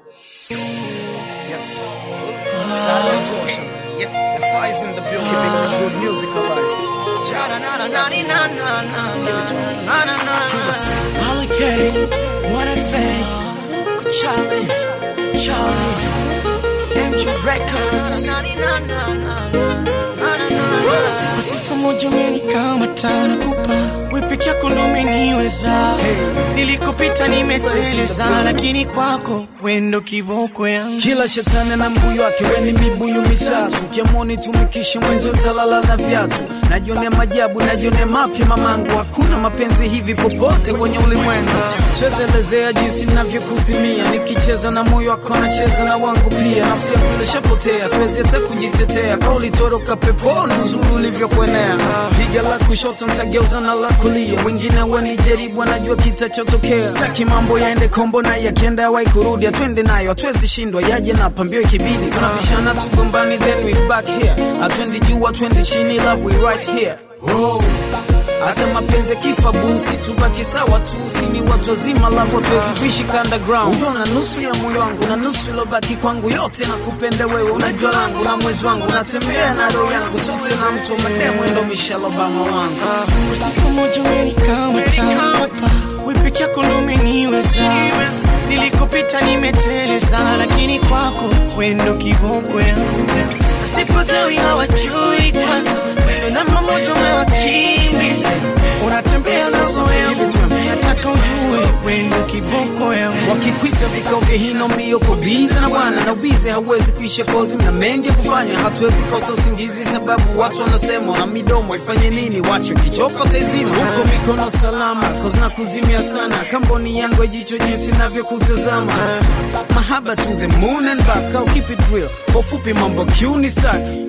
Yes. Silent ocean. Yeah. The fire's in the building. Keeping the good music alive. Allocate, what I fake, Charlie, Charlie, MG Records. Sifa moja umenikama tana kupa wewe peke yako ndo umeniweza nilikopita nimeteleza lakini kwako wendo kiboko yangu Kila shetani na mbuyu wake, weni mibuyu mitatu. Ukiamoni tumikishe mwenzi utalala na viatu. Najionea majabu, najionea mapya mamangu. Hakuna mapenzi hivi popote kwenye ulimwengu. Siwezi elezea jinsi navyokuzimia, nikicheza na moyo wako nacheza na wangu pia. Nafsi yangu ilishapotea, siwezi hata kujitetea. Kauli toroka peponi, uzuri ulivyokuenea. Piga la kushoto nitageuza na la kulia, wengine wanijaribu, wanajua kitachotokea. Sitaki mambo yaende kombo na yakienda yawai kurudi, atwende nayo, hatuwezi shindwa, yaje na pambio ikibidi. Tunabishana tugombani, then we back here. Atwendi juu, atwendi chini, love we right here. Oh. Hata mapenzi yakifa busi, tubaki sawa tu, si ni watu wazima, love hatuwezi kuishi underground. Unaona nusu ya moyo wangu na nusu ilobaki kwangu, yote nakupenda wewe, unajua langu na mwezi wangu, natembea na roho yangu, sote na mtu wa mademu, ndo Michelle Obama wangu. Sifa moja umenikama tana kupa wewe peke yako ndo umeniweza nilikopita nimeteleza lakini kwako wendo kiboko yangu sipagawi hawajui kwanza wendo namba moja umewakimbiza unatembea na roho yangu nataka ujue wendo kiboko yangu Wakikwita vikao vya hino mbio kubiza na bwana na ubize hauwezi kuisha kozi na mengi ya kufanya, hatuwezi kosa usingizi sababu watu wanasema na midomo ifanye nini, wacho kichoko taizima huko mikono salama, kozi na kuzimia sana, kamboni yangu ya jicho jinsi navyokutazama, mahaba to the moon and back, au keep it real, kwa ufupi mambo kiuni staki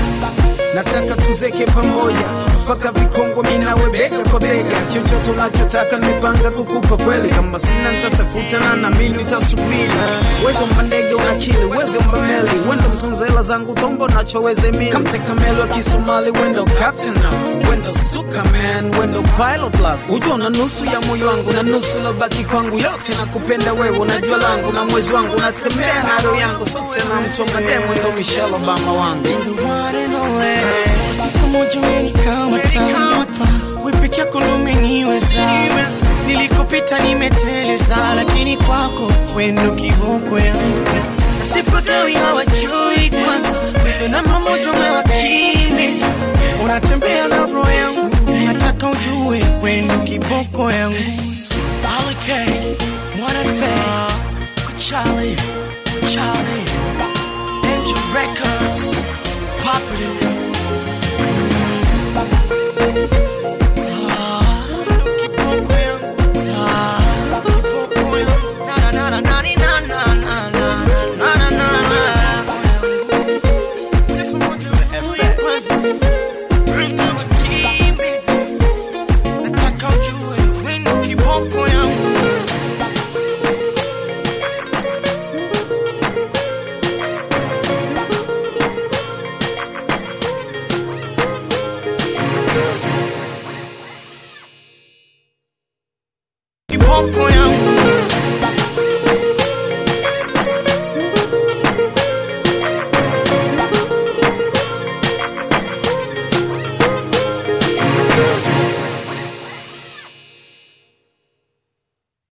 nataka tuzeke pamoja mpaka vikongwa minawe bega kwa bega chochote unachotaka nimepanga kukupa kweli kama sina nitatafuta na namini utasubiri uwezo mba ndege unakili uwezo mba meli wendo mtunza hela zangu tombo nachoweze mili kamteka meli wa kisomali wendo captain now wendo suka man wendo pilot love ujua na nusu ya moyo wangu na nusu lobaki kwangu yote nakupenda wewe unajua langu na mwezi wangu natembea na roho yangu sote na mtu wa mademu ndo Michelle Obama wangu the one and only. Sifa moja umenikama tana hapa, wewe peke yako ndo umeniweza. Nilikopita nimeteleza, lakini kwako wendo kiboko yangu. Sipagawi hawajui kwanza, wewe namba moja umewakimbiza. Unatembea na roho yangu, nataka ujue wendo kiboko yangu. Allocate, what I fake, Charlie,